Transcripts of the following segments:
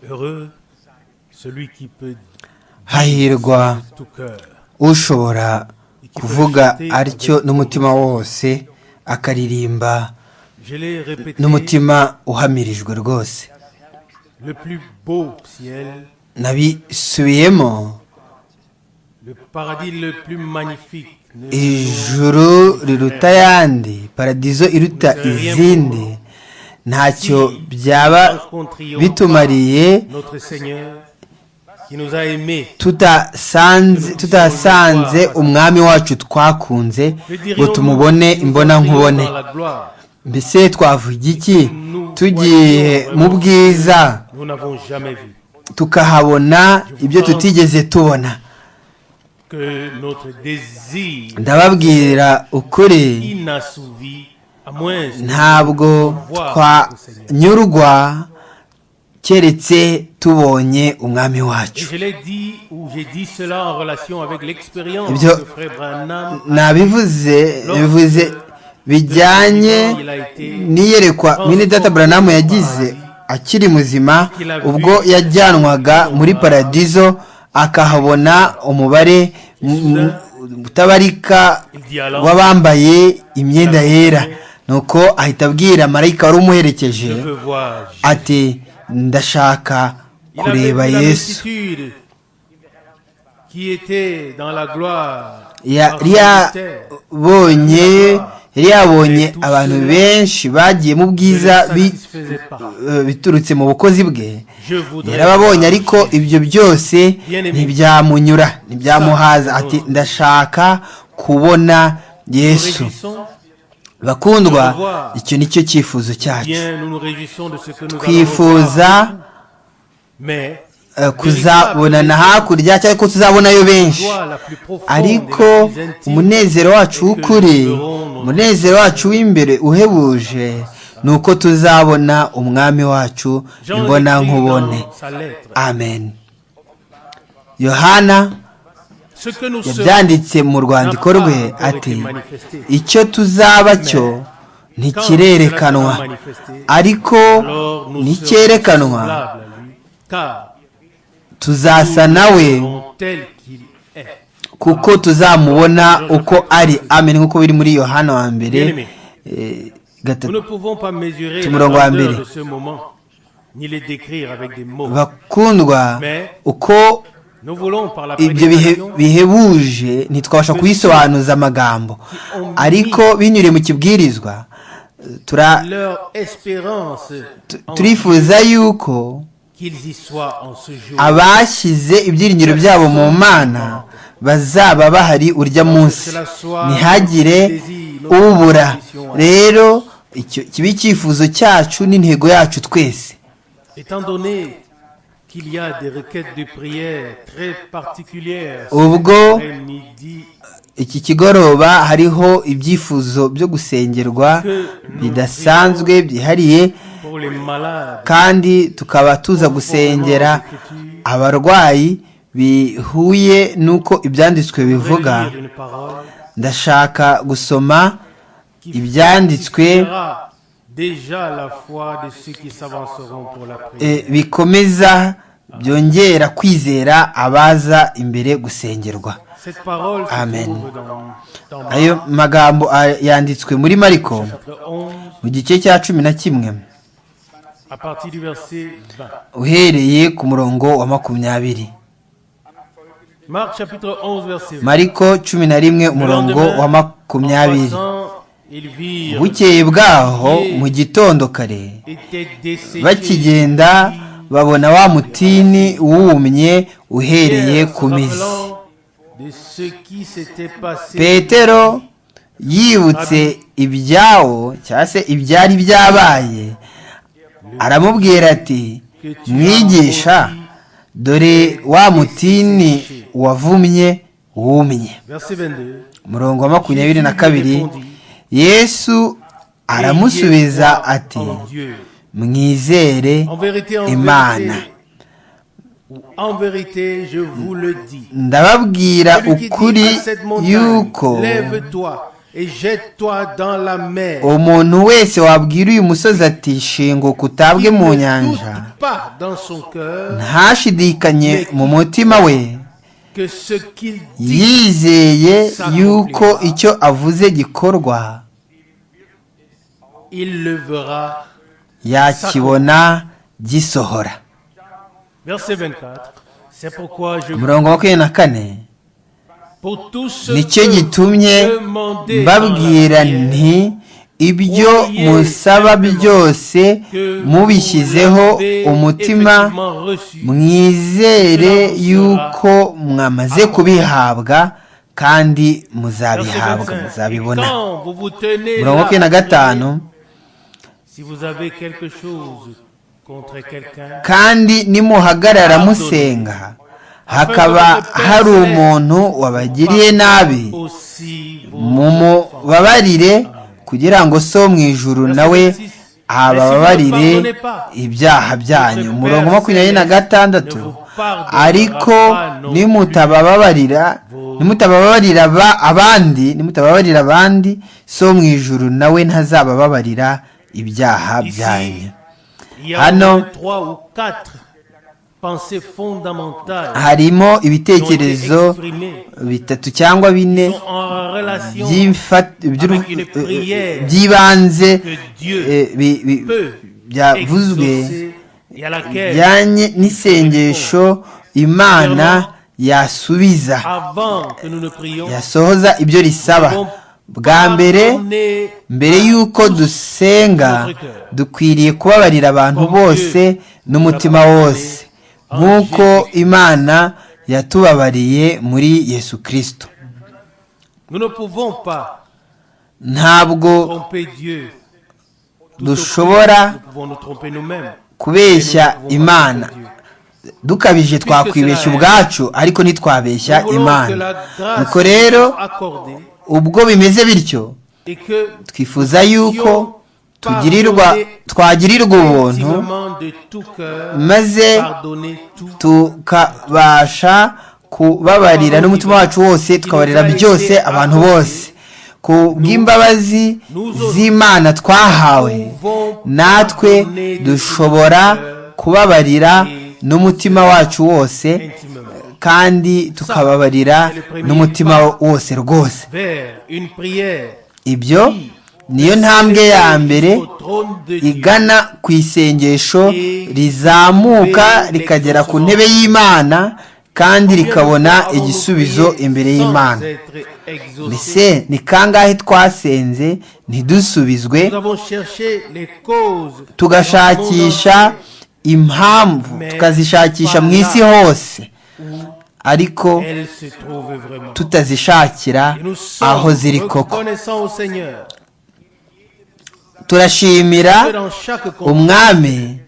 Heureux celui qui peut hahirwa de tout cœur ushobora kuvuga atyo n'umutima wose akaririmba Je l'ai répété, n'umutima uhamirijwe rwose le plus beau ciel, nabisubiyemo le paradis le plus magnifique. ne- ijuru riruta ayandi paradizo iruta izindi ntacyo byaba bitumariye Notre Seigneur qui nous a aimés. tutasanze tutasanze umwami wacu twakunze ngo tumubone imbonankubone Dans la gloire, mbese twavuga iki tugiye mu bwiza nous n'avons jamais vu. tukahabona ibyo tutigeze tubona Que notre désir ndababwira ukuri inassouvi, à moins ntabwo twanyurwa keretse tubonye umwami Et wacu je l'ai dit, ou j'ai dit cela en relation avec l'expérience Ibyo- de Frère Branham, nabivuze bivuze bijyanye n'iyerekwa mwene data buranamu yagize akiri muzima ubwo yajyanwaga muri paradizo akahabona umubare m- m- utabarika w'abambaye imyenda yera nuko ahita abwira marayika wari umuherekeje je veux voir. Jésus. ati ndashaka Il avait kureba vu la yesu multitude qui était dans la gloire. yari parlementaire. yabonye yari yabonye abantu benshi bagiye mu Je bwiza ne bi- satisfaisais pas. eh, biturutse mu bukozi bwe Je voudrais yarababonye voir ariko ibyo byose ntibyamunyura ntibyamuhaza ati ndashaka kubona Nous yesu réjouissons, bakundwa icyo ni cyo cyifuzo cyacu bien, nous nous réjouissons de ce que nous allons twifuza voir, mais eh, kuzabonana hakurya cyangwa ko tuzabonayo benshi joie la plus profonde et la ariko plus intime, umunezero wacu w'ukuri umunezero wacu w'imbere uhebuje ni uko tuzabona umwami wacu Jean le imbonankubone dit dans sa lettre, amen yohana ce que nous serons yabyanditse mu rwandiko rwe ati icyo tuzaba cyo ntikirerekanwa ariko alors nous serons nicyerekanwa semblables à lui, car tuzasa nawe nous serons tels qu'il est. kuko tuzamubona uko ari amen nk'uko biri muri yohana wa mbere eh, Nous ne gatatu pouvons pas mesurer Tu la me l'envoies à grandeur Mbélé. de ce moment, ni les décrire avec des mots. bakundwa uko Nous voulons par la ibyo bihe prédication bihebuje ntitwabasha kubisobanuza amagambo ariko binyuriye mu kibwirizwa eh, tura- leur espérance tu- en- turifuza yuko qu'ils y soient en ce jour. abashyize ibyiringiro byabo mu mana bazaba bahari urya munsi ntihagire ubura rero icyo kiba icyifuzo cyacu n'intego yacu twese Étant donné qu'il y a des requêtes de prière très particulières, ubwo après midi, iki kigoroba hariho ibyifuzo byo gusengerwa bidasanzwe byihariye pour les malades, kandi tukaba tuza gusengera abarwayi bihuye n'uko ibyanditswe bivuga relire une parole ndashaka gusoma qui Ibyanditswe- fortifiera déjà la foi de ceux qui s'avanceront pour la prière. e, bikomeza byongera kwizera abaza imbere gusengerwa Cette parole se Amen. trouve dans, dans Marc, ayo magambo a- yanditswe muri mariko chapitre 11, mu gice cya cumi na kimwe à partir du verset 20. uhereye ku murongo wa makumyabiri Marc chapitre 11, verset 20. mariko cumi na rimwe umurongo wa makumyabiri En passant, ils virent bukeye bwaho mu gitondo kare était desséché bakigenda babona wa mutini wumye uhereye ku mizi de ce qui s'était passé petero yibutse ibyawo cyangwa se ibyari byabaye aramubwira ati mwigisha dore wa mutini wavumye wumye verset 22 umurongo wa makumyabiri na kabiri yesu aramusubiza ati En Dieu. mwizere En vérité, en Imana. vérité, en vérité, je vous le dis. ndababwira Celui qui dit ukuri à cette montagne, yuko Lève-toi et et jette-toi dans la mer. umuntu wese wabwira uyu musozi ati shinguka utabwe Qu'il mu ne nyanja doute pas dans son cœur ntashidikanye mu mutima we que ce qu'il dit yizeye yuko icyo avuze gikorwa il le verra. yakibona gisohora Verset 24. C'est pourquoi je umurongo wa makumyabiri na kane pour tous ceux nicyo que gitumye vous demandez dans la mbabwira prière, nti ibyo musaba byose que vous mubishyizeho l'avez umutima effectivement reçu. mwizere yuko mwamaze kubihabwa kandi Verset muzabihabwa 25. muzabibona Quand vous vous tenez umurongo wa makumyabiri là, na gatanu si vous avez quelque chose contre quelqu'un, kandi nimuhagarara musenga hakaba hari umuntu wabagiriye nabi aussi vous mumubabarire kugira ngo so mu ijuru nawe abababarire ibyaha byanyu umurongo makumyabiri na gatandatu ariko nimutabababarira nimutababarira ba- abandi nimutababarira abandi so mu ijuru nawe ntazabababarira ibyaha byanyu il y a Hano- au moins trois ou quatre pensées fondamentales qui harimo ont été ibitekerezo exprimées bitatu cyangwa bine sont en relation by'imfat- by'uru- avec une prière by'ibanze que Dieu eh, bi- bi- peu byavuzwe exaucée et à laquelle bijyanye n'isengesho imana yasubiza avant que nous ne prions yasohoza ibyo risaba bwa mbere pardonnez mbere y'uko dusenga dukwiriye kubabarira abantu bose n'umutima wose nk'uko imana yatubabariye muri yesu kirisito nous ne pouvons pas ntabwo tromper Dieu Tout au dushobora plus, nous pouvons nous tromper nous-mêmes kubeshya Et nous ne pouvons pas imana tromper Dieu. dukabije twakwibeshya ubwacu ariko ntitwabeshya Nous voulons que imana la grâce nuko rero soit accordée ubwo bimeze bityo et que twifuza yuko tugirirwa twagirirwa ubuntu effectivement de tout cœur maze pardonner tout tukabasha kubabarira n'umutima wacu wose tukabarira byose abantu bose ku bw'imbabazi z'imana twahawe natwe dushobora kubabarira n'umutima wacu wose intimement kandi tukababarira n'umutima wose rwose vers une prière ibyo niyo ntambwe ya mbere au trône de Dieu. igana ku isengesho rizamuka rikagera ku ntebe y'imana kandi rikabona igisubizo imbere y'imana mbese ni kangahe twasenze ntidusubizwe tugashakisha impamvu tukazishakisha mu isi hose ariko tutazishakira aho ziri koko turashimira umwami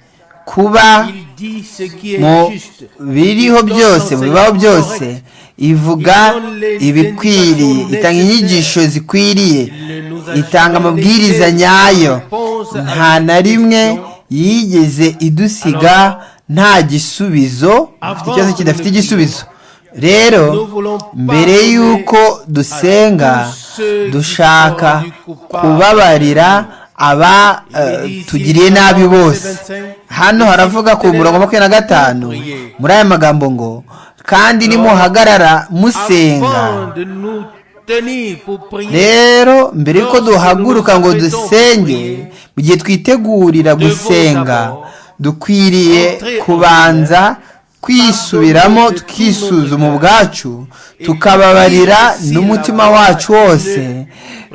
kuba mu biriho byose mu bibaho byose ivuga ibikwiriye itanga inyigisho zikwiriye itanga amabwiriza nyayo nta na rimwe yigeze idusiga nta gisubizo dufite ikibazo kidafite igisubizo rero mbere y'uko dusenga dushaka kubabarira aba eh, tugiriye nabi bose hano haravuga ku murongo wa makumyabiri na gatanu muri aya magambo ngo kandi nimuhagarara musenga rero mbere yuko duhaguruka ngo dusenge mu gihe twitegurira gusenga dukwiriye kubanza kwisubiramo tukisuzuma ubwacu tukababarira n'umutima wacu wose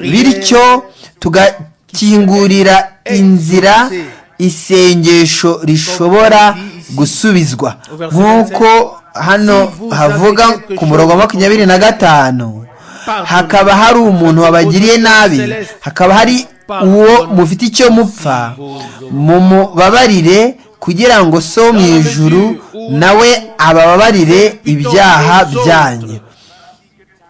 bityo tugakingurira inzira isengesho rishobora gusubizwa nk'uko hano havuga ku murongo wa makumyabiri na gatanu hakaba hari umuntu wabagiriye nabi hakaba hari uwo mufite icyo mupfa mumubabarire kugira ngo so mu ijuru nawe abababarire ibyaha byanyu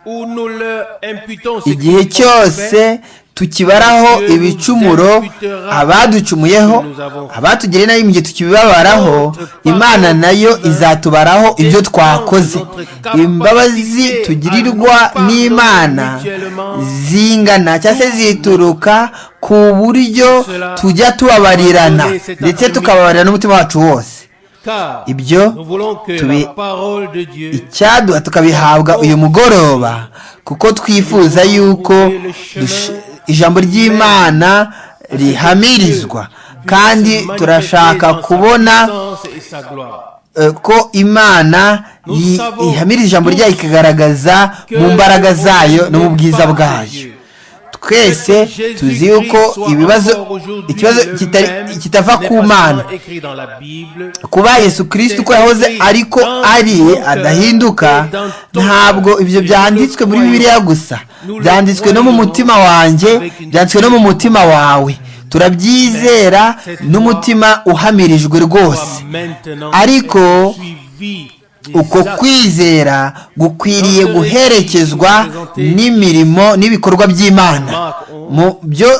Où nous leur imputons ce igihe qu'ils ont cyose fait, tukibaraho ibicumuro abaducumuyeho abatugiriye nabi mu gihe tukibibabaraho imana nayo izatubaraho ibyo twakoze imbabazi tugirirwa n'imana zingana cyangwa se zituruka ku buryo tujya tubabarirana ndetse tukababarira n'umutima wacu wose ibyo icyaduha tukabihabwa uyu mugoroba kuko twifuza yuko ijambo ry'imana rihamirizwa kandi turashaka kubona ko imana ihamirira ijambo ryayo ikagaragaza mu mbaraga zayo no mu bwiza bwayo twese tuzi yuko ibibazo ikibazo kitava ku mana kuba yesu kirisiti uko yahoze ariko ari adahinduka ntabwo ibyo byanditswe muri bibiliya gusa byanditswe no mu mutima wanjye byanditswe no mu mutima wawe turabyizera n'umutima uhamirijwe rwose ariko uko kwizera gukwiriye guherekezwa n'imirimo n'ibikorwa by'imana mu byo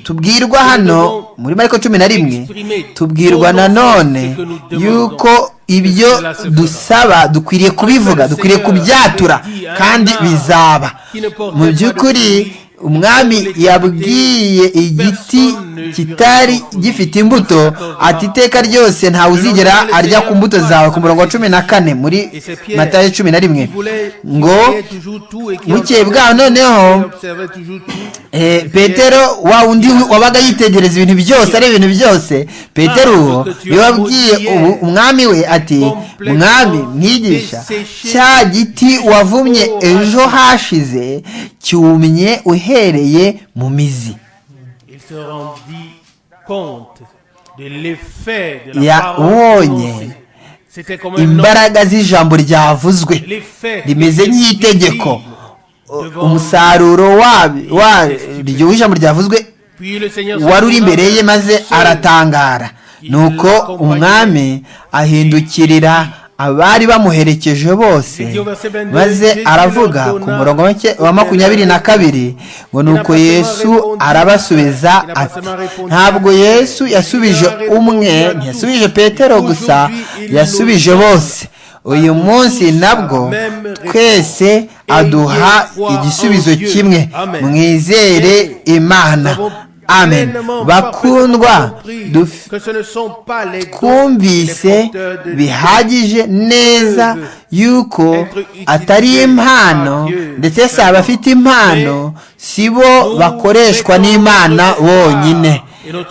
tubwirwa hano muri mariko cumi na rimwe tubwirwa nanone yuko ibyo dusaba dukwiriye kubivuga dukwiriye kubyatura kandi bizaba mu by'ukuri umwami yabwiye igiti kitari gifite imbuto ati iteka ryose ntawe uzigera arya ku mbuto zawe ku murongo wa cumi na kane muri matayo cumi na rimwe ngo bukeye bwaho noneho petero wa undi wabaga yitegereza ibintu byose ari ibintu byose petero uwo yababwiye umwami we ati mwami mwigisha cya giti wavumye ejo hashize cyumye uhereye mu mizi yabonye imbaraga z'ijambo ryavuzwe rimeze nk'itegeko umusaruro waryo w'ijambo ryavuzwe wari uri imbere ye maze aratangara nuko umwami ahindukirira abari bamuherekeje bose maze aravuga ku murongo wa makumyabiri na kabiri ngo nuko yesu arabasubiza ati ntabwo yesu yasubije umwe ntiyasubije petero gusa yasubije bose uyu munsi nabwo twese aduha igisubizo kimwe mwizere imana amen bakundwa twumvise bihagije neza yuko atari impano ndetse si abafite impano si bo bakoreshwa n'imana bonyine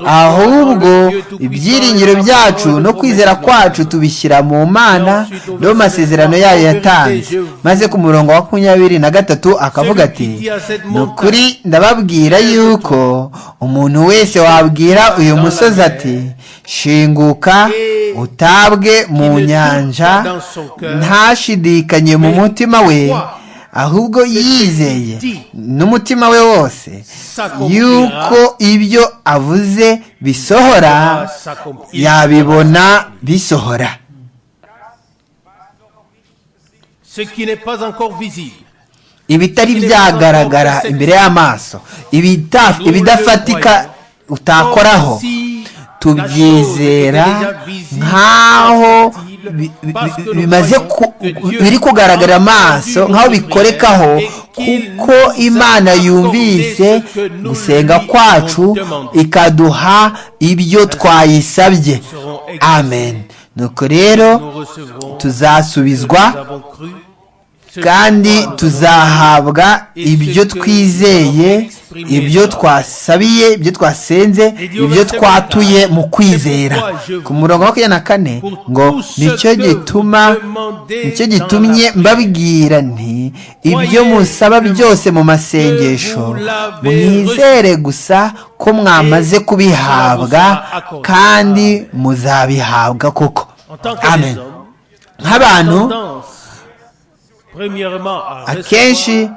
ahubwo ibyiringiro byacu no kwizera kwacu tubishyira mu mana no mu masezerano yayo yatanze maze ku murongo wa makumyabiri na gatatu akavuga ati ni ukuri ndababwira yuko umuntu wese wabwira uyu musozi ati shinguka utabwe mu nyanja ntashidikanye mu mutima we ahubwo yizeye n'umutima we wose yuko ibyo avuze bisohora yabibona bisohora ibitari byagaragara imbere y'amaso ibidafatika utakoraho tubyizera nk'aho bimaze biri kugaragara amaso nk'aho bikorekaho kuko imana yumvise gusenga kwacu ikaduha ibyo twayisabye amen nuko rero tuzasubizwa kandi tuzahabwa ibyo twizeye ibyo twasabiye ibyo twasenze ibyo twatuye mu kwizera ku murongo wa makumyabiri na kane ngo nicyo gituma nicyo gitumye mbabwira nti ibyo musaba byose mu masengesho mwizere gusa ko mwamaze kubihabwa kandi muzabihabwa koko amen nk'abantu akenshi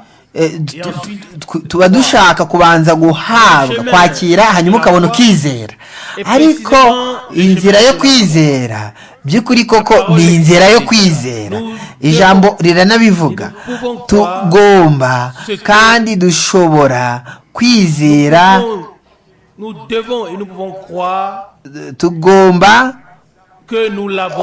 tuba dushaka kubanza guhabwa kwakira hanyuma ukabona ukizera ariko inzira yo kwizera by'ukuri koko ni inzira yo kwizera ijambo riranabivuga tugomba kandi dushobora kwizera Nous devons et nous pouvons croire tugomba que nous l'avons déjà.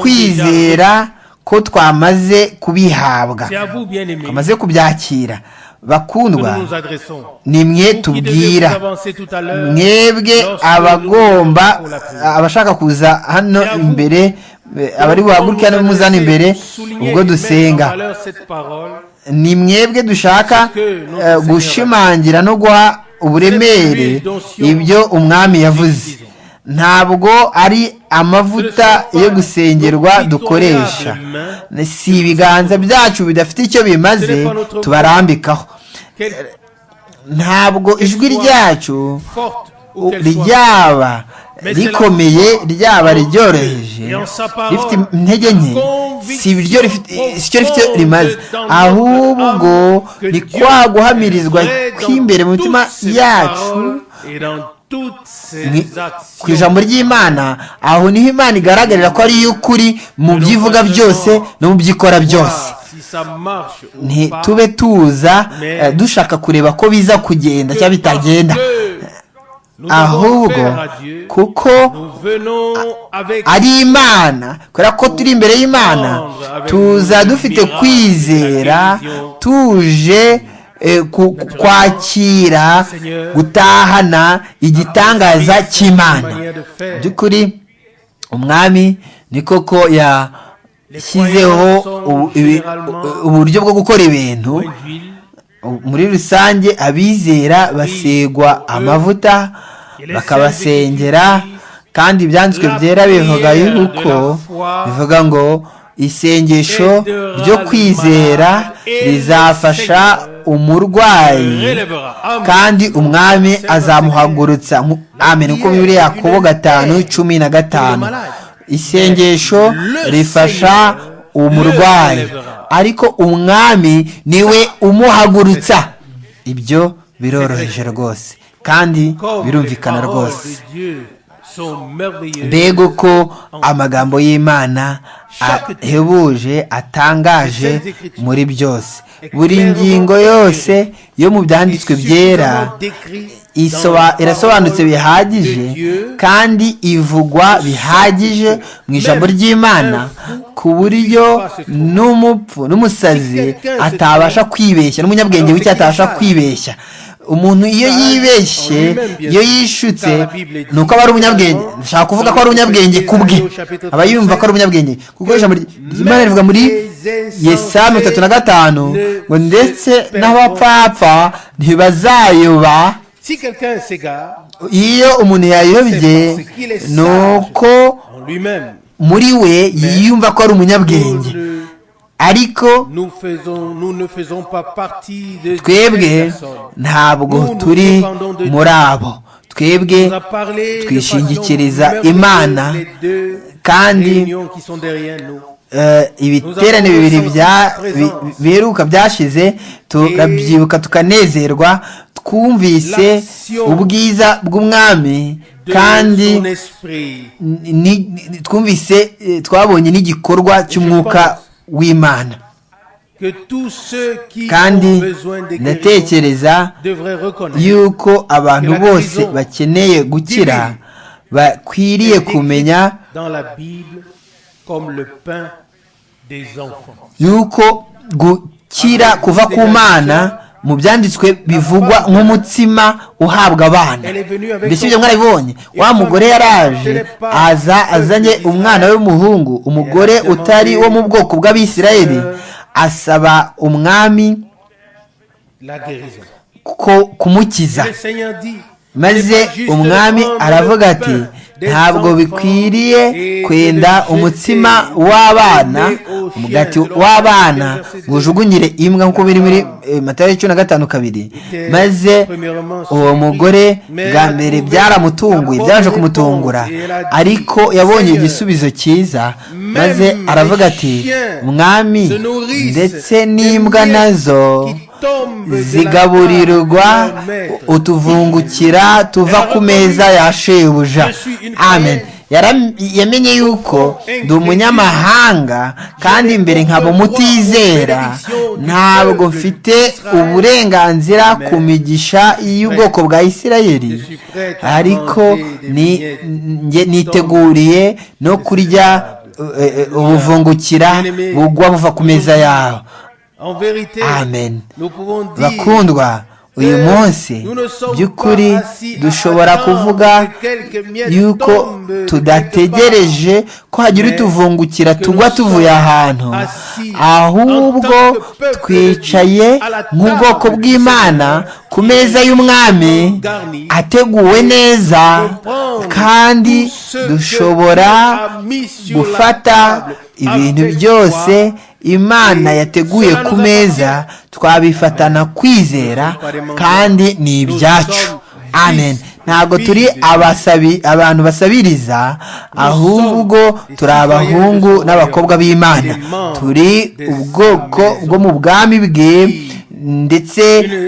kwizera ko twamaze kubihabwa C'est à vous, bien-aimés, twamaze kubyakira que bakundwa nous nous adressons. ni mwe Vous qui devez tubwira vous avancer tout à l'heure, mwebwe lorsque abagomba nous nous adressons pour la prière. abashaka kuza hano imbere eh, abari buhagurukira Nous n'umuzana nous imbere souligner et ubwo mettre en dusenga valeur cette parole. ni mwebwe dushaka eh, gushimangira no guha uburemere ibyo umwami yavuze ntabwo ari amavuta yo gusengerwa dukoresha si ibiganza byacu bidafite icyo bimaze tubarambikaho Quelle ntabwo ijwi ryacu forte ou quelle soit. ryaba rikomeye ryaba riryoroheje rifite intege nke si ibiryo rifite- si cyo rifite rimaze ahubwo ni kwa guhamirizwa kw'imbere mu mitima yacu Et dans toutes ni- ses actions. ku ijambo ry'imana aho niho imana igaragarira ko ari y'ukuri mu byivuga byose no mu byikora byose Voir Si ça marche ou pas. ntitube tuza eh, dushaka kureba ko biza kugenda cyangwa bitagenda Que nous avons ahubwo offert à Dieu, kuko nous venons avec ari imana kubera ko turi imbere y'imana tuza dufite kwizera tuje eh, ku- ku- kwakira gutahana igitangaza cy'imana Mu by'ukuri umwami ni koko yashyizeho ubu- ibi- uburyo bwo gukora ibintu moins d'huile muri rusange abizera basegwa amavuta bakabasengera kandi ibyanditswe byera bivuga yuko bivuga ngo isengesho ryo kwizera rizafasha umurwayi relèvera. Amen. kandi umwami azamuhagurutsa Nku- amen uko bibiri yakobo gatanu cumi na gatanu isengesho rifasha umurwayi ariko umwami niwe umuhagurutsa ibyo biroroheje rwose kandi Comme les birumvikana paroles rwose de Dieu sont merveilleuses. mbega uko amagambo y'imana ahebuje atangaje muri byose buri ngingo yose yo mu byanditswe byera isoba- irasobanutse bihagije kandi ivugwa bihagije mu ijambo ry'imana ku buryo n'umupfu n'umusazi atabasha kwibeshya n'umunyabwenge w'icyo atabasha kwibeshya umuntu iyo yibeshye iyo yishutse ni uko aba ari umunyabwenge nshaka kuvuga ko ari umunyabwenge ku bwe aba yumva ko ari umunyabwenge kuko ijambo ry- imana rivuga muri yesamu bitatu na gatanu ngo ndetse n'abapfapfa ntibazayoba Si quelqu'un s'égare iyo umuntu yayobye ni uko en lui-même, muri we yiyumva ko ari umunyabwenge nous, ariko nous faisons, nous ne faisons pas partie de twebwe ntabwo turi muri abo twebwe twishingikiriza twishingikiriza Imana, imana kandi, kandi eh, ibiterane bibiri bya bi- biheruka byashize turabyibuka tukanezerwa twumvise ubwiza bw'umwami kandi kandi ni- ni- twumvise eh, twabonye n'igikorwa cy'umwuka w'imana kandi kandi ndatekereza ndatekereza yuko abantu bose bakeneye gukira bakwiriye kumenya yuko gukira kuva ku mana mu byanditswe bivugwa nk'umutsima uhabwa abana mbese ibyo mwarabibonye wa mugore yaraje aza azanye umwana w'umuhungu umugore utari wo mu bwoko bw'abisirayeli asaba umwami ko kumukiza maze umwami aravuga ati ntabwo bikwiriye kwenda umutsima w'abana umugati w'abana ngo ujugunyire imbwa nk'uko biri muri eh, matayo cumi na gatanu kabiri maze uwo mugore bwa mbere byaramutunguye byaje kumutungura ariko yabonye igisubizo cyiza maze aravuga ati mwami ndetse n'imbwa nazo zigaburirwa utuvungukira tuva ku meza ya shebuja amen Yaram- yamenye yuko ndi umunyamahanga kandi imbere nkaba umutizera ntabwo mfite uburenganzira ku migisha y'ubwoko bwa isirayeli ariko ni- nge- niteguriye no kurya eh, eh, ubuvungukira bugwa buva ku meza yawe En vérité, Amen. nous pouvons dire bakundwa uyu munsi by'ukuri dushobora kuvuga yuko tudategereje ko hagira utuvungukira tugwa tuvuye ahantu ahubwo twicaye nk'ubwoko bw'imana ku meza y'umwami ateguwe neza kandi dushobora gufata ibintu byose imana yateguye ku meza twabifatana kwizera kandi ni ibyacu amen ntabwo turi abasabi abantu basabiriza ahubwo turi abahungu n'abakobwa b'imana turi ubwoko bwo mu bwami bwe ndetse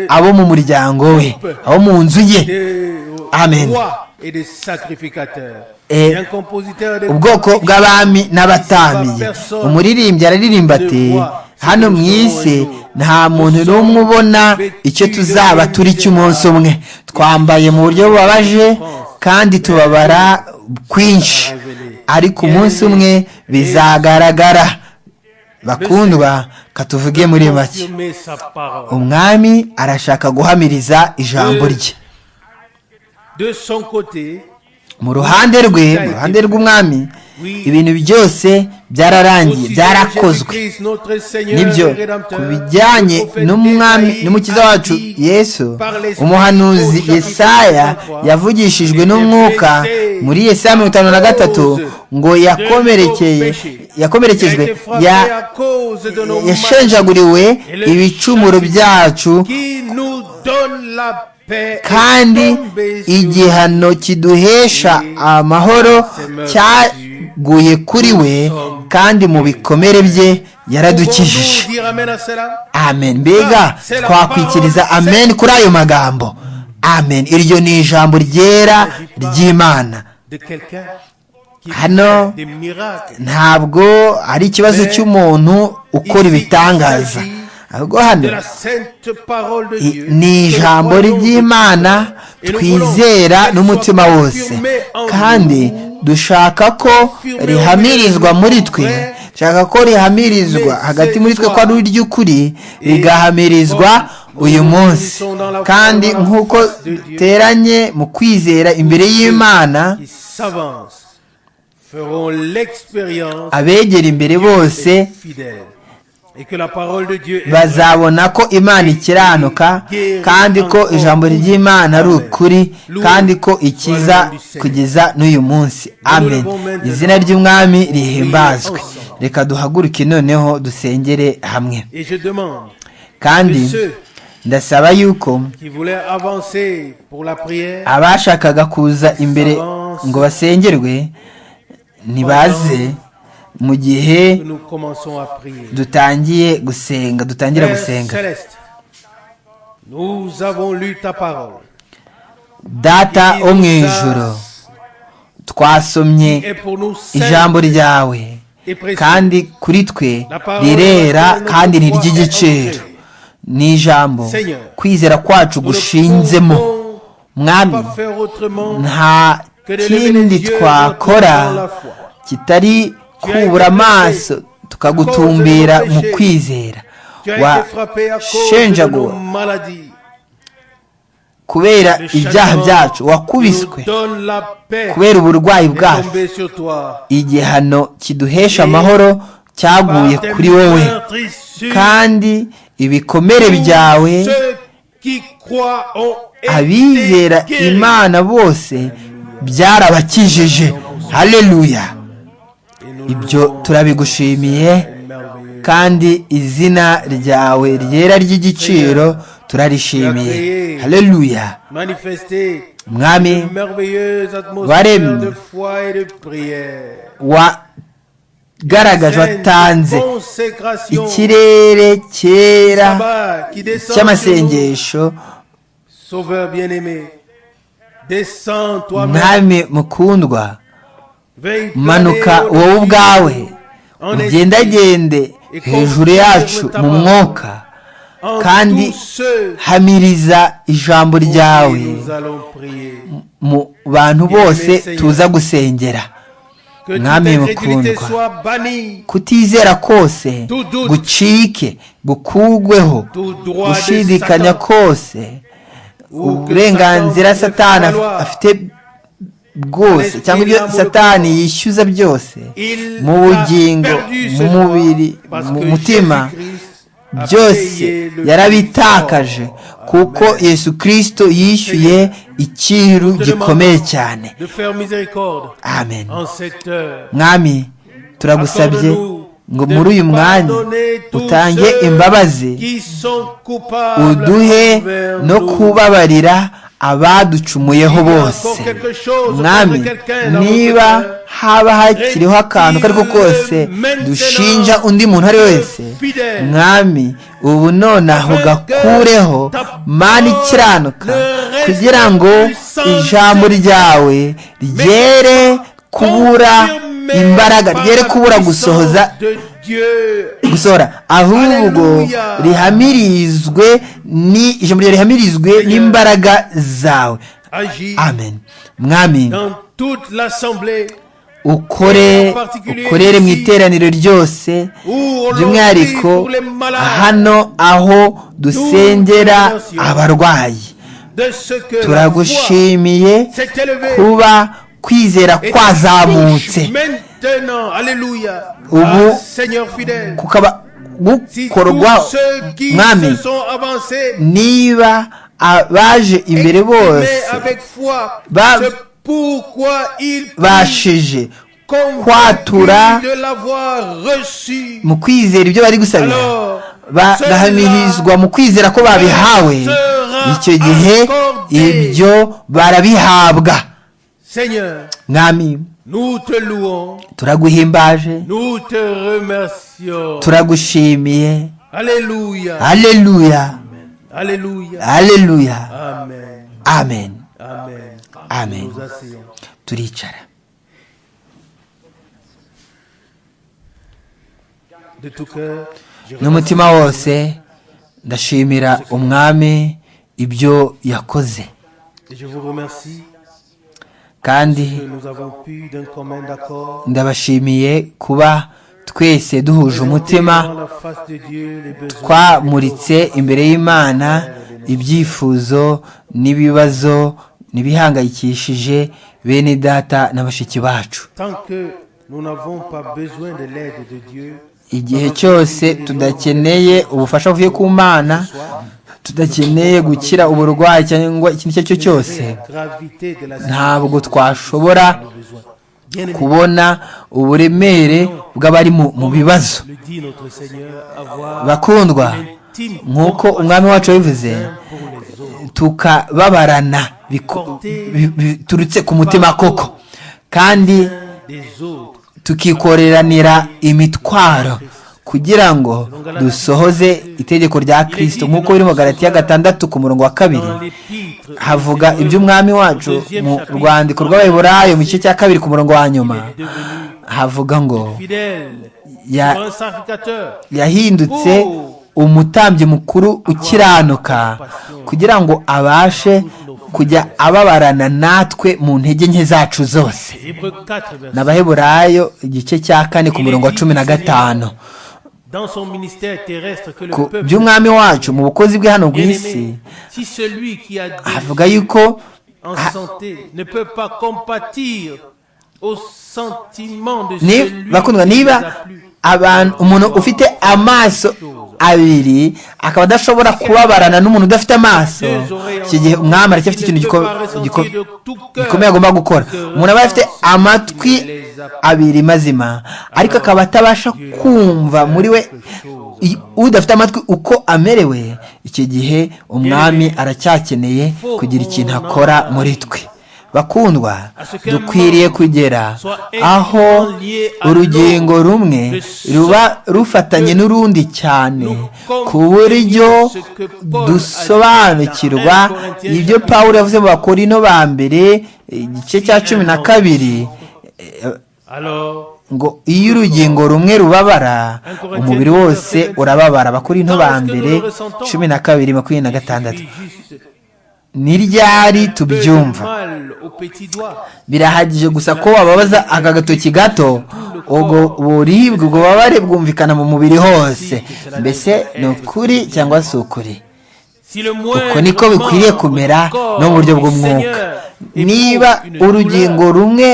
abo mu muryango we abo mu nzu ye des Amen. rois et des sacrificateurs. Eh, Et un compositeur de ubwoko bw'abami n'abatamiye umuririmbyi araririmba ati hano mu isi nta muntu n'umwe ubona icyo tuzaba turi cy'umunsi umwe twambaye mu buryo bubabaje kandi tubabara kwinshi ariko umunsi umwe bizagaragara bakundwa katuvuge muri make confirmer sa parole. umwami arashaka guhamiriza ijambo rye De son côté, mu ruhande rwe mu ruhande rw'umwami ibintu byose byararangiye aussi byarakozwe Jésus-Christ, notre Seigneur nibyo et Rédempteur, ku bijyanye prophète n'umwami Esaïe n'umukiza a wacu dit yesu par l'Esprit umuhanuzi au chapitre yesaya 53, yavugishijwe n'umwuka muri yesaya mirongo itanu na gatatu ngo yakomerekeye qui a yakomerekejwe été frappé ya à cause de nos manques, yashenjaguriwe ibicumuro byacu qui nous donne la paix et kandi son baiser. igihano kiduhesha amahoro cyaguye kuri we kandi mu bikomere bye yaradukijije Pouvons-nous dire amen à cela amen mbega twakwikiriza amen kuri ayo magambo amen iryo ni ijambo ryera ry'imana de quelqu'un qui Ah non. fait des miracles. ntabwo ari ikibazo cy'umuntu ukora ibitangaza ahubwo hano De la sainte parole de i- Dieu. ni ijambo ry'imana twizera n'umutima wose kandi dushaka ko rihamirizwa muri twe dushaka ko rihamirizwa hagati muri twe ko ari iry'ukuri rigahamirizwa uyu munsi kandi nk'uko duteranye mu kwizera imbere y'imana qui s'avancent feront l'expérience abegera imbere bose des fidèles. Et que la parole de Dieu est bazabona ko imana ikiranuka kandi ko ijambo ry'imana ari ukuri kandi ko ikiza kugeza n'uyu munsi amen izina ry'umwami rihimbazwe reka duhaguruke noneho dusengere hamwe Et je demande kandi que ceux ndasaba yuko qui voulaient avancer pour la prière abashakaga kuza imbere ngo basengerwe ntibaze mu gihe que nous commençons à prier. dutangiye gusenga dutangira Père gusenga Céleste, nous avons lu ta parole. data qui wo mu nous a- ijoro twasomye est pour nous sainte ijambo ryawe et précieuse. kandi kuri twe rirera kandi ni iry'igiciro ni ijambo kwizera kwacu Nous ne gushinzemo pouvons mwami pas faire autrement nta kindi twakora kitari kubura amaso tukagutumbira mu kwizera Tu as wa été frappé à cause de nos shenjagura maladies. kubera ibyaha byacu wakubiswe Nous donne la paix kubera uburwayi est bwacu tombée sur toi. igihano kiduhesha amahoro cyaguye Par tes kuri wowe meurtrissures, kandi ibikomere tous byawe ceux qui croient ont été abizera guéris. imana bose byarabakijije haleluya Et nous ibyo louons turabigushimiye le merveilleux. kandi izina ryawe ryera ry'igiciro turarishimiye haleluya Manifester mwami une merveilleuse atmosphère Waremye. de foi et de prière. wagaragaje watanze Sainte consécration, ikirere cyera sabbat qui descend sur nous. cy'amasengesho Sauveur bien-aimé, descends toi-même. mwami mukundwa manuka wowe ubwawe ugendagende hejuru yacu mu mwuka kandi hamiriza ijambo ryawe mu bantu bose tuza gusengera mwami mukundwa kutizera kose gucike gukugweho gushidikanya kose uburenganzira satani afite bwose cyangwa ibyo satani yishyuza byose mu bugingo mu mubiri mu mutima byose yarabitakaje kuko yesu kirisito yishyuye ikiru gikomeye cyane amen mwami turagusabye ngo muri uyu mwanya utange imbabazi uduhe no kubabarira abaducumuyeho bose mwami niba haba hakiriho akantu ako ari ko kose dushinja undi muntu ari wese mwami ubu nonaho gakureho mani ikiranuka kugira ngo ijambo ryawe ryere kubura imbaraga ryere kubura gusohoza gusohora ahubwo rihamirizwe ni ijambo ryawe rihamirizwe n'imbaraga zawe amen mwami ukore ukorere mu iteraniro ryose by'umwihariko hano aho dusengera abarwayi turagushimiye kuba kwizera kwazamutse ubu kukaba gukorwa mwami niba abaje imbere bose babashije kwatura mu kwizera ibyo bari gusabira bagahamirizwa mu kwizera ko babihawe icyo gihe ibyo barabihabwa mwami turaguhimbaje turagushimiye aleluya aleluya amen amen turicara n'umutima wose ndashimira umwami ibyo yakoze kandi ndabashimiye kuba twese duhuje umutima twamuritse imbere y'imana ibyifuzo n'ibibazo n'ibihangayikishije bene data na bashiki bacu igihe cyose tudakeneye ubufasha buvuye ku mana tudakeneye gukira uburwayi cyangwa ikintu icyo ari cyo cyose ntabwo twashobora kubona uburemere bw'abari mu bibazo bakundwa nk'uko umwami wacu yabivuze tukababarana biturutse ku mutima koko kandi tukikoreranira imitwaro kugira ngo dusohoze itegeko rya kirisito nk'uko biri mu garati ya gatandatu ku murongo wa kabiri havuga iby'umwami wacu mu rwandiko rw'abayiburayo mu gice cya kabiri ku murongo wa nyuma havuga ngo yahindutse umutambyi mukuru ukiranuka kugira ngo abashe kujya ababarana natwe mu ntege nke zacu zose n'abaheburayo igice cya kane ku murongo wa cumi na gatanu ku by'umwami wacu mu bukozi bwe hano ku isi havuga yuko bakundwa niba abantu umuntu ufite amaso abiri akaba adashobora kubabarana n'umuntu udafite amaso iki gihe umwami aracyafite ikintu gikomeye agomba gukora umuntu aba afite amatwi abiri mazima ariko akaba atabasha kumva muri we udafite amatwi uko amerewe iki gihe umwami aracyakeneye kugira ikintu akora muri twe bakundwa dukwiriye kugera aho urugingo rumwe ruba rufatanye n'urundi cyane ku buryo dusobanukirwa ibyo paul yavuze mu bakorino ba mbere igice cya cumi na kabiri Alors, ngo iyo urugingo rumwe rubabara umubiri wose urababara abakorinto ba mbere cumi na kabiri makumyabiri na gatandatu juste ni ryari le tubyumva mal au petit doigt. birahagije gusa ko wababaza aka gatoki gato ubwo buribwe ubwo bubabare bwumvikana mu mubiri hose mbese ni ukuri cyangwa si ukuri Si le uko moindre niko bikwiriye membre kumera du corps no mu buryo du bw'umwuka Seigneur niba éprouve une urugingo douleur, rumwe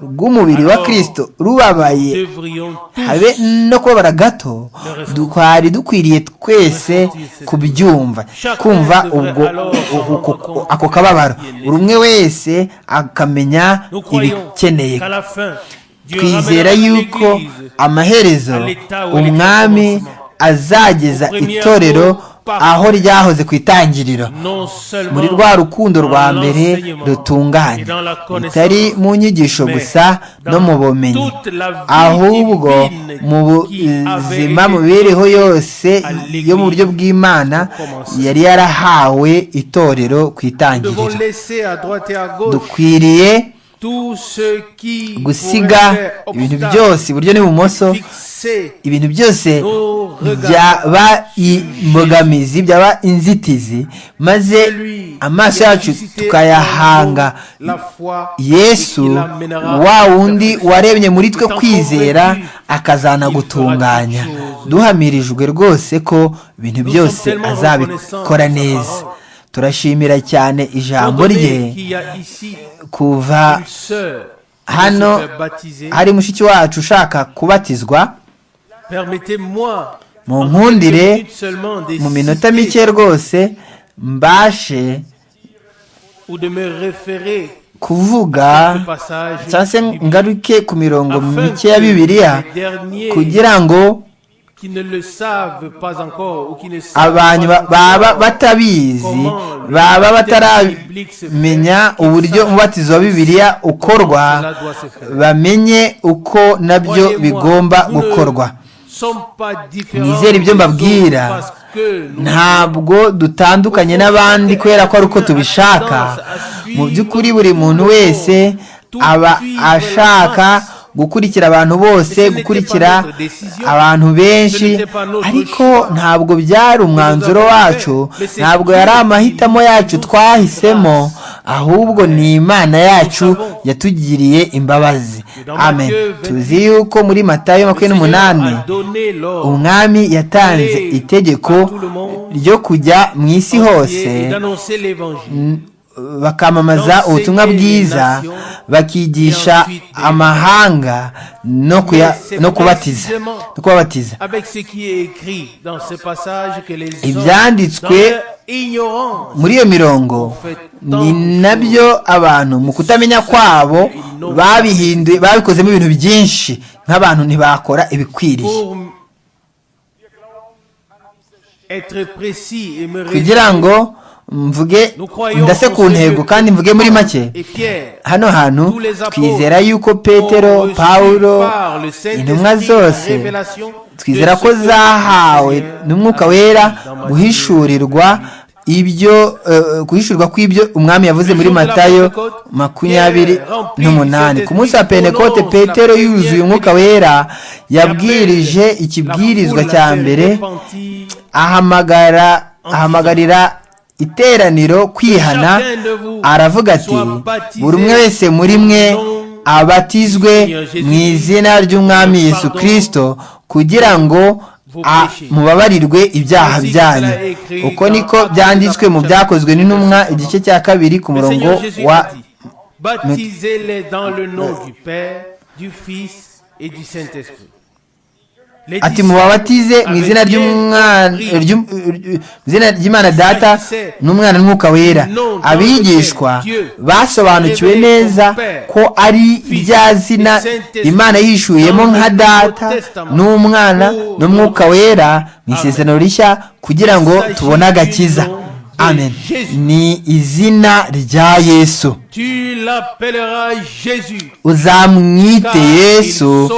rw'umubiri wa kirisito rubabaye devrions tous habe no kubabara gato twari dukwiriye twese kubyumva kumva ubwo u- u- u- ako kababaro buri umwe wese akamenya nous croyons ibikeneye qu'à la fin, Dieu ramènera twizera yuko l'Église amaherezo umwami azageza itorero aho ryahoze ku itangiriro non seulement muri rwa rukundo rwa mbere rutunganye bitari mu nyigisho gusa no mu bumenyi ahubwo mu buzima mu mibereho yose yo mu buryo bw'imana yari yarahawe itorero nous ku devons itangiriro laisser à droite et à gauche dukwiriye tout ce qui gusiga ibintu byose iburyo n'ibumoso fixer ibintu byose nos regards byaba imbogamizi byaba inzitizi maze lui amaso qui a yacu suscité tukayahanga en nous la foi et qui yesu l'amènera wa à la wundi perfection. waremye muri twe Étant kwizera convaincu akazanagutunganya qu'il fera toutes choses. duhamirijwe rwose ko ibintu Nous byose sommes tellement reconnaissants azabikora de sa neza parole. turashimira cyane Étant ijambo donné rye qu'il y a ici kuva une sœur qui hano se fait baptiser, hari mushiki wacu ushaka kubatizwa permettez-moi Mu en nkundire, quelques minutes seulement de mu minota citer mike rwose mbashe ou de me référer kuvuga ce passage cyangwa se biblique, ngaruke ku mirongo afin mike ya que bibiliya les derniers kugira ngo qui ne le savent pas encore ou qui ne savent pas abantu ba- baba encore batabizi baba bataramenya uburyo umubatizo wa bibiliya ukorwa bamenye uko nabyo bigomba gukorwa nizere ibyo mbabwira ntabwo dutandukanye n'abandi kubera ko ari uko tubishaka mu by'ukuri buri muntu wese aba ashaka gukurikira abantu bose gukurikira abantu benshi ariko ntabwo byari umwanzuro wacu ntabwo yari amahitamo yacu twahisemo ahubwo ni imana yacu yatugiriye imbabazi amen tuzi yuko muri matayo makumyabiri n'umunani umwami yatanze itegeko ryo kujya mu isi hose n- bakamamaza ubutumwa bwiza bakigisha amahanga no kuya- no kubatiza no kubabatiza Avec ce qui est écrit dans ce passage que les hommes, dans ibyanditswe leur ignorance, muri iyo mirongo ni nabyo abantu mu kutamenya kwabo babihinduye babikozemo ibintu byinshi nk'abantu ntibakora ibikwiriye pour être précis et me kugira résumer, ngo mvuge ndase ku ntego kandi mvuge muri make et Pierre, hano hantu tous les apôtres twizera yuko petero ont reçu pawulo par le Saint-Esprit intumwa la zose révélation twizera de ce ko que zahawe le Seigneur n'umwuka wera guhishurirwa ibyo eh, guhishurirwa kw'ibyo umwami yavuze muri matayo makumyabiri n'umunani ku munsi wa pentekote petero yuzuye umwuka wera yabwirije ikibwirizwa cya mbere ahamagara ahamagarira iteraniro kwihana aravuga ati buri umwe wese muri mwe abatizwe mu izina ry'umwami yesu kirisito kugira ngo a- mubabarirwe ibyaha byanyu uko niko byanditswe mu byakozwe n'intumwa igice cya kabiri ku murongo wa baptisez-les dans le nom du Père, du Fils et du Saint-Esprit. Les ati disciples mubabatize mu izina avaient ry'umwana bien compris ry'um- ry- mu izina ry'imana data n'umwana n'umwuka wera abigishwa basobanukiwe neza ko ari rya zina imana yishuyemo nka data n'umwana n'umwuka wera mu isezerano rishya kugira ngo tubone agakiza amen ni izina rya yesu Tu l'appelleras Jésus. uzamwite yesu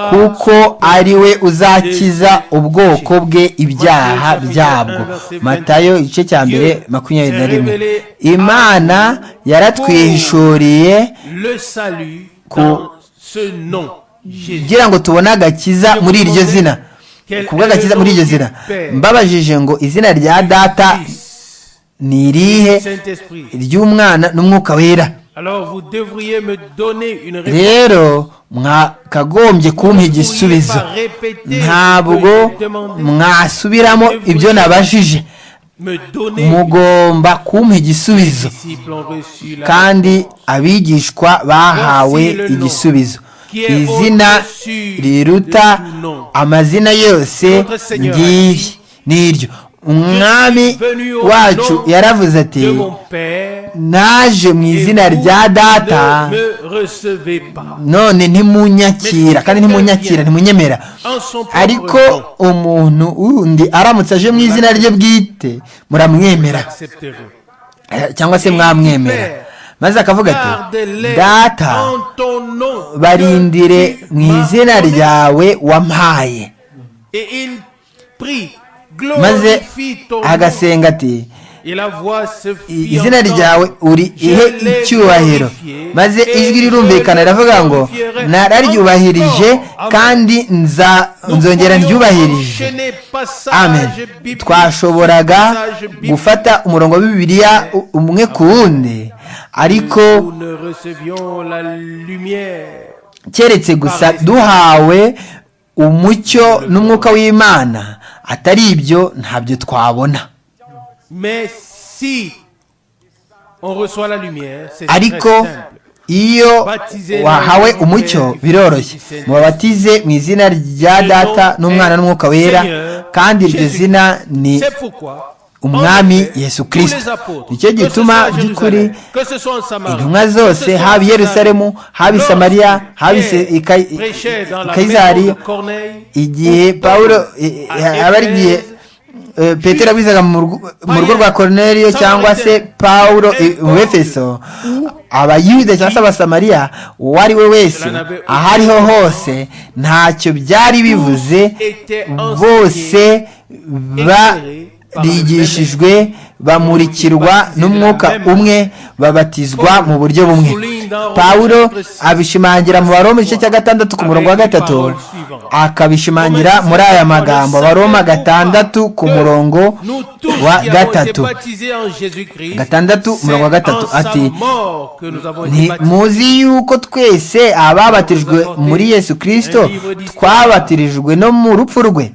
kuko ari we uzakiza ubwoko bwe ibyaha byabwo matayo igice cya mbere makumyabiri na rimwe imana yaratwihishuriye Le salut ku dans ce nom, Jésus. kugira ngo tubone agakiza muri iryo zina kubw'agakiza muri iryo zina mbabajije ngo izina rya data Fils, ni irihe Saint-Esprit. iry'umwana n'umwuka wera Alors vous devriez me donner une réponse. rero mwakagombye kumpa igisubizo ntabwo mwasubiramo ibyo nabajije Me donner mugomba kumpa igisubizo les disciples ont reçu la kandi abigishwa bahawe igisubizo izina riruta amazina yose ngiri n'iryo umwami wacu yaravuze ati de mon Père. naje mu izina rya data Ne me recevez pas. none ntimunyakira kandi ntimunyakira ntimunyemera En son propre ariko nom, umuntu wundi aramutse aje mu izina rye bwite muramwemera accepterez. Eh, cyangwa se mwamwemera maze akavuga ati Gardez-les data en ton nom. barindire que tu mu m'as izina donné. ryawe wampaye Et il prie, maze glorifie ton nom. agasenga ati Et la voix se fit "I- izina entendre. ryawe uri ihe icyubahiro maze ijwi rirumvikana riravuga ngo nararyubahirije kandi nza- nzongera ndyubahirije amen twashoboraga gufata umurongo wa bibiliya u- umwe ku wundi ariko Nous ne recevions la lumière. keretse gusa duhawe umucyo n'umwuka w'imana atari ibyo ntabyo twabona Mais si on reçoit la lumière, c'est très ariko simple. iyo wahawe umucyo biroroshye mubabatize mu izina rya data n'umwana n'umwuka wera kandi iryo zina ni C'est pourquoi umwami en effet, yesu tous les kirisito apôtres, nicyo que ce soit gituma à by'ukuri Jérusalem, que ce soit en Samarie, intumwa que ce soit zose en haba i yerusalemu haba i Lorsque samariya haba i Se- Pierre i Kay- prêchait dans la i kayisari maison de Corneille, igihe ou pawulo Paul à aba ari igihe Éphèse, eh, petero abwizaga mu rugo- mu rugo rwa koroneriyo cyangwa se pawulo i- mu efeso abayuda cyangwa se abasamariya uwo ari we wese aho ariho hose ntacyo byari bivuze bose barigishijwe bamurikirwa n'umwuka umwe babatizwa mu buryo bumwe pawulo abishimangira mu baroma igice cya gatandatu ku murongo wa gatatu akabishimangira muri aya magambo baroma gatandatu ku murongo nous tous wa qui avons été gatatu baptisés en Jésus-Christ, Gatandatu, c'est umurongo wa gatatu, en sa ati, mort que nous avons été Nti- baptisés. muzi yuko twese ababatijwe muri yesu kirisito twabatirijwe no mu rupfu rwe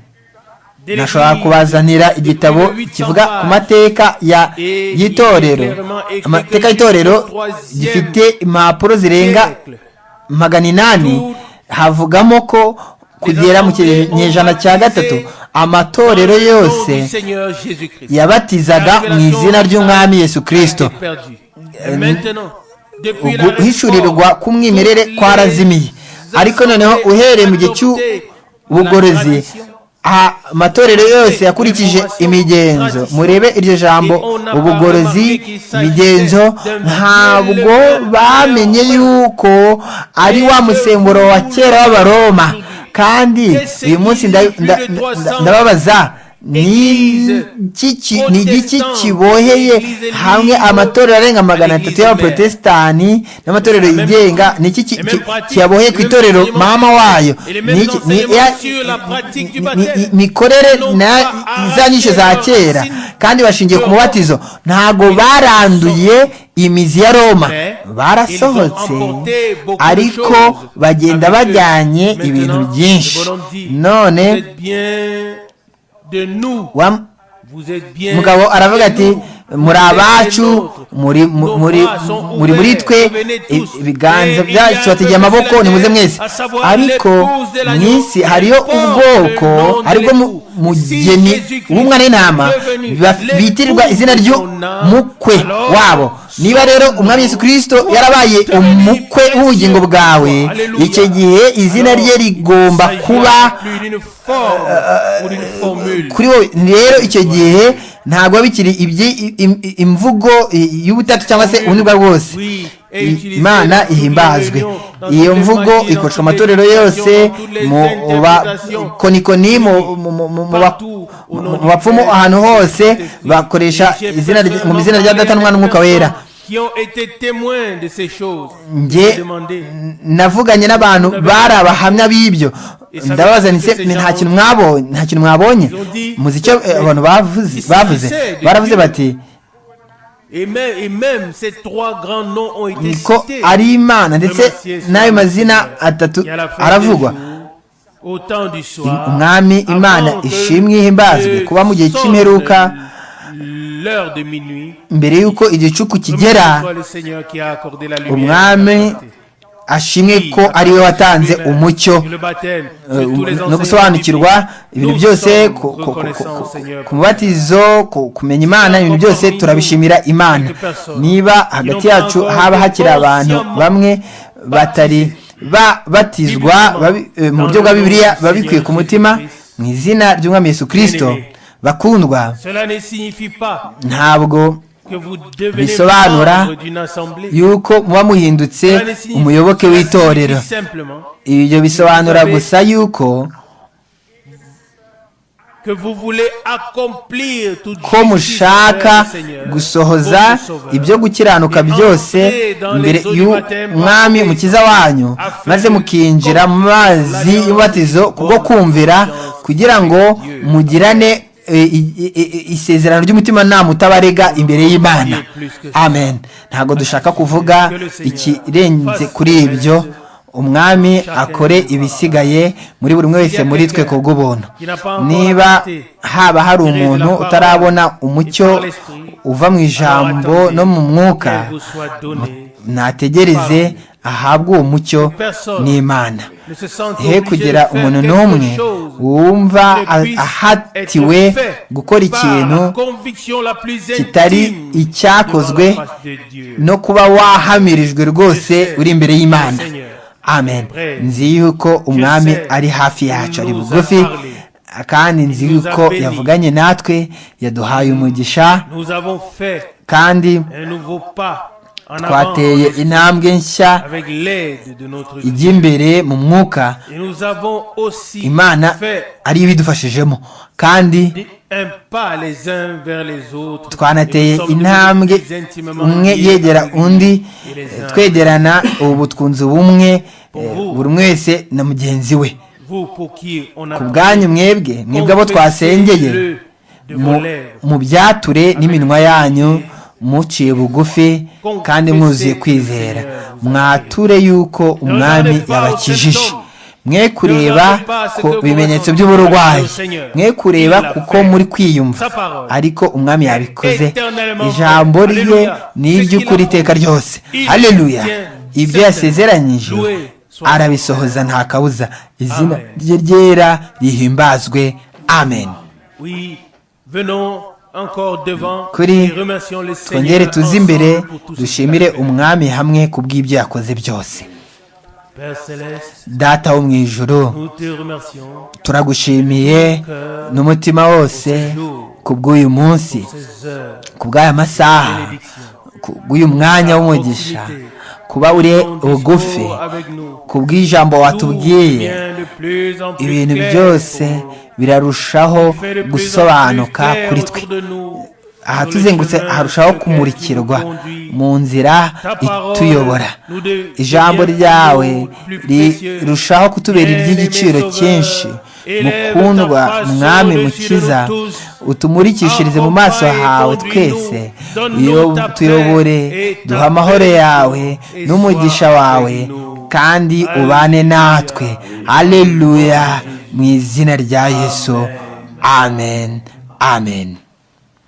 Dès nashobora le- kubazanira igitabo kivuga ku mateka ya y'itorero amateka y'itorero gifite impapuro zirenga magana inani havugamo ko kugera mu kinyejana cya gatatu amatorero yose Au nom du Seigneur Jésus-Christ. yabatizaga mu izina ry'umwami yesu kirisito Était perdu. Et maintenant, depuis la uguhishurirwa réforme, k'umwimerere kwarazimiye ariko noneho uhereye mu gihe cy'ubugorozi a- amatorero yose yakurikije imigenzo murebe iryo jambo ubugorozi imigenzo ntabwo bamenye yuko ari wa musemburo wa kera w'abaroma kandi uyu munsi nda- nda- nda- ndababaza ni iki- ni igiki kiboheye hamwe amatorero arenga magana atatu y'abaprotestani n'amatorero yigenga ni iki ki- ki- kiyaboheye ku itorero mama wayo ni iki- ni ya- ni- ni- mikorere na za nyinshi za kera kandi bashingiye ku mubatizo ntabwo baranduye imizi ya roma barasohotse ariko bagenda bajyanye ibintu byinshi none wa- mugabo aravuga ati muri abacu muri muri- muri- muri muri twe i- ibiganza byacu bategeye amaboko nimuze mwese ariko mu isi hariyo ubwoko aribwo mu- mugeni w'umwana w'intama baf- bitirirwa izina ry'umukwe wabo niba rero umwami yesu kirisito yarabaye umukwe w'ubugingo bwawe icyo gihe izina rye rigomba kuba kuri wowe rero icyo gihe ntabwo biba bikiri ibyi- i- im- imvugo i- y'ubutatu cyangwa se ubundi bwo aribwo bwose imana ihimbazwe iyo mvugo ikoreshwa amatorero yose mu bakonikoni mu- mu- mu- mu- mu ba- mu bapfumu ahantu hose bakoresha izina rya- mu izina rya data n'umwana n'umwuka wera qui ont été témoins de ces choses. njye Je demandais. navuganye n'abantu bari abahamya b'ibyo ndabaza nti se- ni nta kintu mwabonye nta kintu mwabonye muzi icyo eh, abantu bavuze bavuze baravuze bati Et même, et même ces trois grands noms ont été ko cités. ari imana ndetse n'ayo mazina atatu Et à la fin des aravugwa jours, Au temps du soir, umwami avant imana que ishimwe ihimbazwe le kuba mu gihe sonne cy'imperuka l'heure de minuit, mbere y'uko igicuku kigera remercions le Seigneur qui a accordé la lumière umwami à la clarté. ashimwe ko ari we watanze umucyo Eh, no gusobanukirwa ibintu byose ku- ku- ku- ku- ku- ku mubatizo ku- kumenya imana ibintu byose turabishimira imana niba hagati yacu haba hakiri abantu bamwe batari babatizwa babi- eh, mu buryo bwa bibiliya babikwiye ku mutima mu izina ry'umwami yesu kirisito bakundwa Cela ne signifie pas ntabwo que vous devenez Bisobanura membre d'une assemblée. yuko muba muhindutse Cela ne signifie- umuyoboke cela w'itorero signifie simplement ibyo bisobanura gusa yuko que vous voulez accomplir toute justice ko envers mushaka le Seigneur, gusohoza votre sauveur. ibyo gukiranuka byose mbere y'umwami mukiza wanyu maze mukinjira mu mazi y'ububatizo kubwo kumvira kugira ngo mugirane e, i- i- i- isezerano ry'umutima nama utabarega imbere y'imana amen ntabwo dushaka kuvuga ikirenze kuri ibyo umwami akore ibisigaye muri buri umwe wese muri twe kubw'ubuntu niba haba hari umuntu utarabona umucyo uva mu ijambo no mu mwuka qu'elle vous soit donnée, nategereze ahabwe uwo mucyo n'imana ne se sente he obligée kugira de faire umuntu quelque n'umwe chose wumva qui ne a- puisse ahatiwe être fait gukora par ikintu la conviction la plus kitari intime icyakozwe devant la face de Dieu. no kuba wahamirijwe rwose uri imbere y'imana amen nzi yuko umwami ari hafi yacu ari bugufi kandi nzi yuko yavuganye natwe yaduhaye umugisha Nous avons fait kandi un nouveau pas en avant twateye intambwe nshya avec l'aide de notre Dieu. ijya imbere mu mwuka Et nous avons aussi imana fait ariyo ibidufashijemo kandi un pas les uns vers les autres. Et twanateye nous sommes intambwe devenus plus intimement umwe liés yegera avec lui undi et les uns. twegerana ubu twunze ubumwe eh, buri umwe wese na mugenzi we Vous pour qui on a ku bwanyu mwebwe mwebwe abo twasengeye Confessez-le de mu- vos lèvres. mu byature n'iminwa yanyu muciye bugufi kandi mwuzuye kwizera mwature yuko umwami yabakijije mwe kureba ku bimenyetso by'uburwayi mwe kureba kuko muri kwiyumva ariko umwami yabikoze ijambo rye ni iry'ukuri iteka ryose haleluya ibyo yasezeranyije arabisohoza nta kabuza izina rye ryera rihimbazwe amen Oui, venons encore devant Kuri, et remercions le twongere Seigneur tuze imbere ensemble pour tout ce qu'il dushimire a fait. umwami hamwe ku bw'ibyo yakoze byose Père Céleste, data wo mu ijuru nous te remercions turagushimiye n'umutima wose ku bw'uyu munsi ces heures, ku bw'aya masaha ku bw'uyu mwanya w'umugisha kuba uri ton bugufi discours avec nous. ku bw'ijambo watubwiye Devient de plus en plus ibintu clair byose pour nous. Fais birarushaho de plus en plus gusobanuka clair kuri twe autour de nous, dans le ahatuzengurutse chemin sur harushaho lequel tu nous kumurikirwa conduis. mu nzira Ta parole ituyobora nous de- ijambo devient ryawe plus précieux. rirushaho kutubera Bien-aimé iry'igiciro Sauveur, cyinshi élève ta mukundwa face mwami au-dessus mukiza de nous tous. utumurikishirize mu maso Accompagne hawe conduis-nous. twese Donne-nous iyo ta paix tuyobore et ta duha amahoro paix yawe et n'umugisha sois wawe avec nous. kandi ubane natwe aleluya mu izina rya yesu amen amen